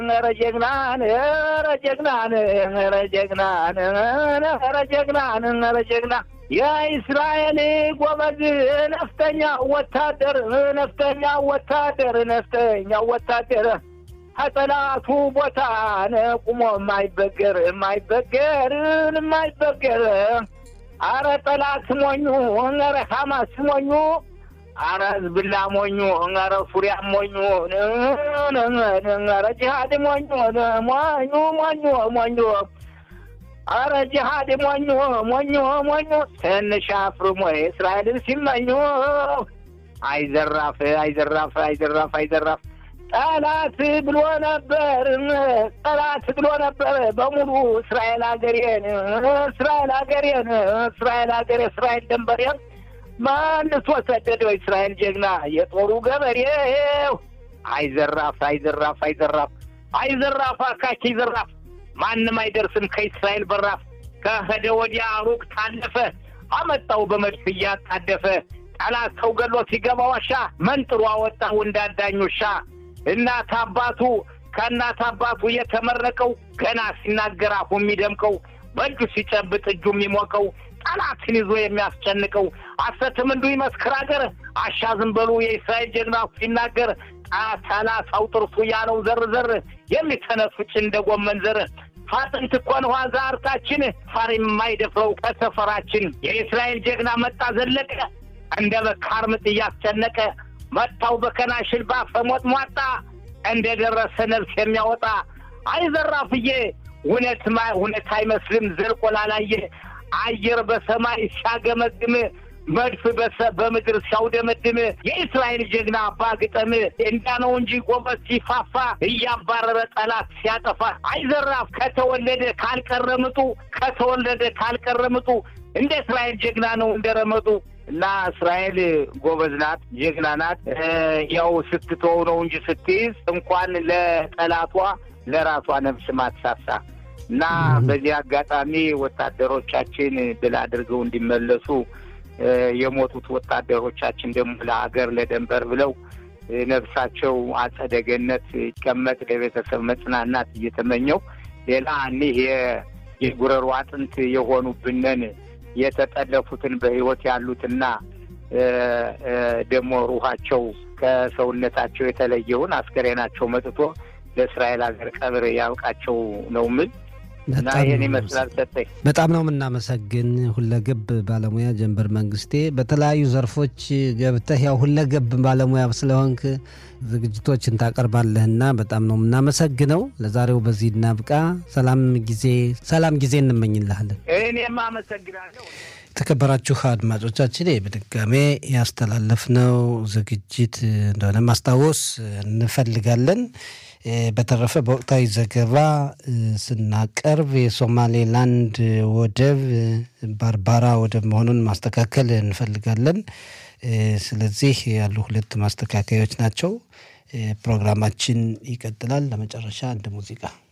ኧረ ጀግናን ኧረ ጀግናን ኧረ ጀግናን ኧረ ጀግናን ኧረ ጀግና የእስራኤል ጎበዝ ነፍጠኛ ወታደር ነፍጠኛ ወታደር ነፍጠኛ ወታደር ከጠላቱ ቦታ ቁሞ የማይበገር የማይበገር የማይበገር አረ ጠላት ሞኙ ኧረ ሐማስ ሞኙ አረ ህዝብላ ሞኙ ኧረ ሱሪያ ሞኙ ኧረ ጂሃድ ሞኙ ሞኙ ሞኙ ሞኙ አረ ጂሃድ ሞኙ ሞኙ ሞኙ ትንሽ አፍርሞ እስራኤልን ሲመኙ አይዘራፍ አይዘራፍ አይዘራፍ አይዘራፍ ጠላት ብሎ ነበር ጠላት ብሎ ነበር በሙሉ እስራኤል ሀገሬን እስራኤል ሀገሬን እስራኤል ሀገሬ እስራኤል ደንበሬን መልሶ ሰደደው እስራኤል ጀግና የጦሩ ገበሬው አይዘራፍ አይዘራፍ አይዘራፍ አይዘራፍ አካኪ ዘራፍ ማንም አይደርስም ከእስራኤል በራፍ ከሄደ ወዲያ ሩቅ ታለፈ አመጣው በመድፍ እያጣደፈ ጠላት ሰው ገሎ ሲገባ ዋሻ መንጥሮ አወጣው እንዳዳኝ ውሻ እናት አባቱ ከእናት አባቱ የተመረቀው ገና ሲናገር አፉ የሚደምቀው በእጁ ሲጨብጥ እጁ የሚሞቀው ጠላትን ይዞ የሚያስጨንቀው አሰትም እንዱ ይመስክር አገር አሻ ዝም በሉ የእስራኤል ጀግና ሲናገር ሰላሳው ጥርሱ ያለው ዘር ዘር የሚተነፍጭ እንደ ጎመን ዘር አጥንት እኮ ነው ዛርታችን ፋር የማይደፍረው ከሰፈራችን የእስራኤል ጀግና መጣ ዘለቀ እንደ በካር ምጥ እያስጨነቀ መታው በከናሽል ባፈሞጥ ሟጣ እንደ ደረሰ ነፍስ የሚያወጣ አይዘራፍዬ እውነት እውነት አይመስልም ዘልቆ ላላየ አየር በሰማይ ሲያገመግም መድፍ በምድር ሲያውደመድም የእስራኤል ጀግና አባ ግጠም እንዳ ነው እንጂ ጎበዝ ሲፋፋ እያባረረ ጠላት ሲያጠፋ አይዘራፍ ከተወለደ ካልቀረምጡ ከተወለደ ካልቀረምጡ እንደ እስራኤል ጀግና ነው እንደረመጡ እና እስራኤል ጎበዝ ናት፣ ጀግና ናት። ያው ስትተው ነው እንጂ ስትይዝ እንኳን ለጠላቷ ለራሷ ነፍስ ማትሳሳ እና በዚህ አጋጣሚ ወታደሮቻችን ድል አድርገው እንዲመለሱ የሞቱት ወታደሮቻችን ደግሞ ለሀገር ለደንበር ብለው ነፍሳቸው አጸደ ገነት ይቀመጥ ለቤተሰብ መጽናናት እየተመኘው ሌላ እኒህ የጉረሮ አጥንት የሆኑብንን የተጠለፉትን በሕይወት ያሉትና ደግሞ ሩሃቸው ከሰውነታቸው የተለየውን አስከሬናቸው መጥቶ ለእስራኤል ሀገር ቀብር ያብቃቸው ነው ምል እና ይህን ይመስላል። ሰጠኝ በጣም ነው የምናመሰግን ሁለገብ ባለሙያ ጀንበር መንግስቴ። በተለያዩ ዘርፎች ገብተህ ያው ሁለገብ ባለሙያ ስለሆንክ ዝግጅቶችን ታቀርባለህና በጣም ነው የምናመሰግነው። ለዛሬው በዚህ እናብቃ። ሰላም ጊዜ ሰላም ጊዜ እንመኝልሃለን። እኔም አመሰግናለሁ። የተከበራችሁ አድማጮቻችን በድጋሜ ያስተላለፍነው ዝግጅት እንደሆነ ማስታወስ እንፈልጋለን። በተረፈ በወቅታዊ ዘገባ ስናቀርብ የሶማሌላንድ ወደብ ባርባራ ወደብ መሆኑን ማስተካከል እንፈልጋለን። ስለዚህ ያሉ ሁለት ማስተካከያዎች ናቸው። ፕሮግራማችን ይቀጥላል። ለመጨረሻ አንድ ሙዚቃ